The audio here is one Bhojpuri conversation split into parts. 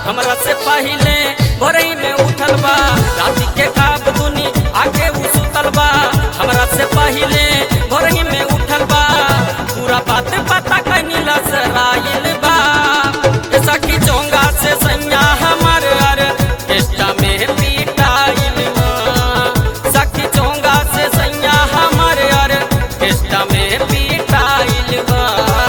हमरा से पहिले भोरई में उठल बा राति के खाब दुनी आके उ सुतल बा हमरा से पहिले भोरई में उठल बा पूरा बात पता कहीं लसराइल बा ए सखी चोंगा से सैया हमर अर केष्टा में पीटाइल बा सखी चोंगा से सैया हमर अर केष्टा में पीटाइल बा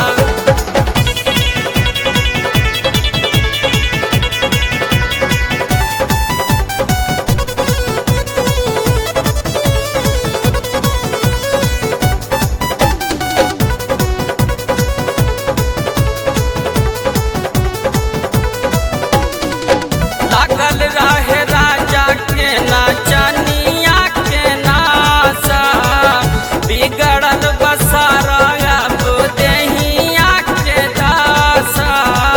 लागल रहे राजा के नाचनिया के नासा बिगड़ल बसारा अब देहिया के दासा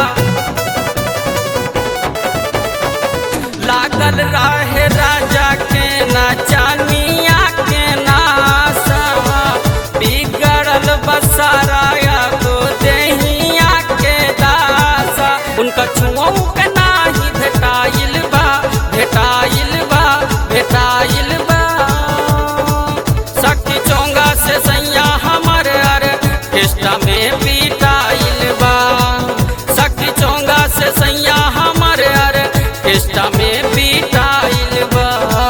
लागल रहे राजा के नाचनिया के नासा बिगड़ल बसारा अब देहिया के दासा उनका छुआऊ के नाही भेटाइल बा भेटाइल बा भेटाइल बा शक्ति चोंगा से सैया हमर अर केष्टा में पीटाइल बा शक्ति चोंगा से सैया हमर अर केष्टा में पीटाइल बा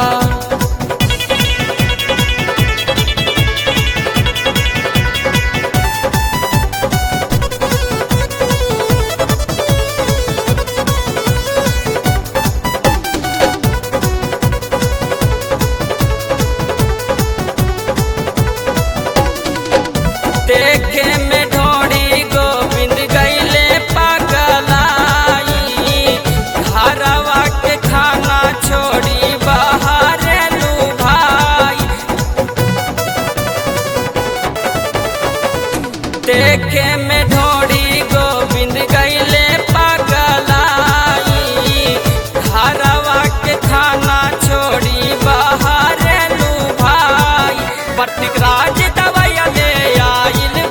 देखे में ढोड़ी गोविंद गईले पगलाई घरवा के खाना छोड़ी बाहर लू भाई देखे में ढोड़ी गोविंद गईले पगलाई घरवा के खाना छोड़ी बाहर लू भाई प्रतीक राज दवाइया ले आइल